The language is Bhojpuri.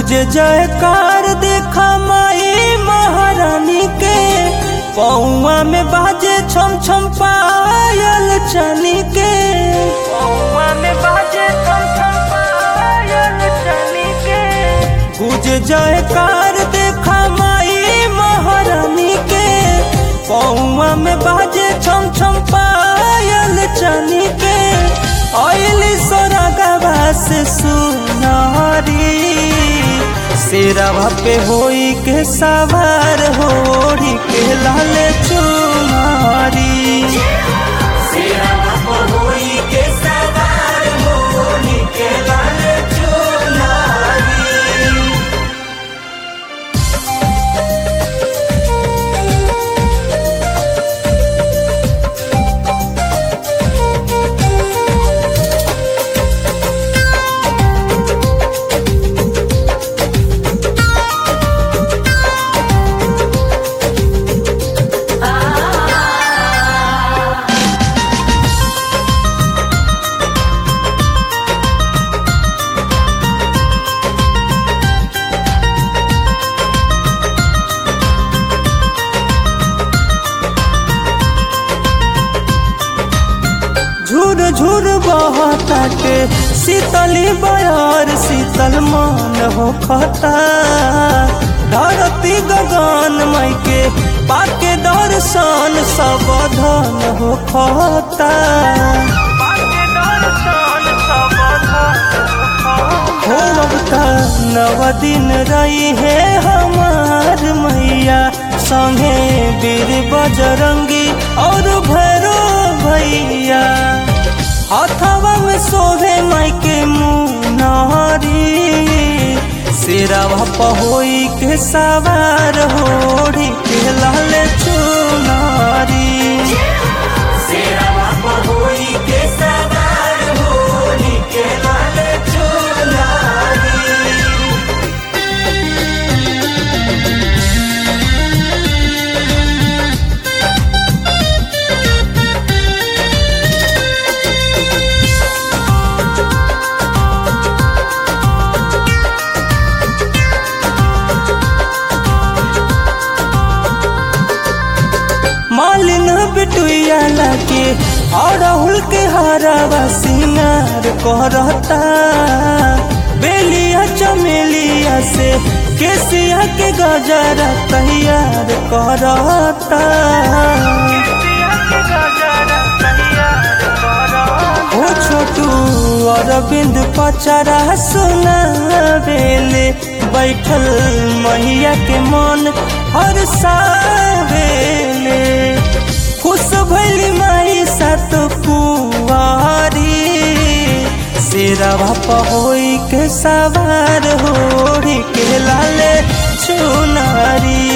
गुज जयकार देखा माई महारानी के पौआ में बाजे छम छम पायल चनी के पौआ में बाजे छम छम पायल चनी के गुज जयकार देखा माई महारानी के पौआ में बाजे छम छम पायल चनी के ऑयल सोरगवा से सुनारी शेरवा पे होई के सवार होड़ी के लाल चुमारी शेरवा पे होई के सवार होड़ी के लाल चुमारी झुर झुर बहताटे शीतली बयार शीतल मन हो खता धरती गगन मई के पाके दर्शन सब धन हो खता हो अवता नव दिन रही है हमार मैया संगे वीर बजरंगी और भैरो भैया हथवा में सोहे माई के मुनारी सिरवा पहोई के सवार होड़ी के लाल चुनारी सिरवा पहोई के सवार होड़ी के लाल चुनारी मालिन बिटुया लागे और राहुल के हरावा सिंगार करता बेलिया चमेलिया से केसिया के गजरा तैयार करता ओ छोटू अरविंद पचरा सुना बेले बैठल मैया के मन हर सावेले खुश भैली माई सत कुआरी शेरवा पहोई के सवार होड़ी के लाले चुनारी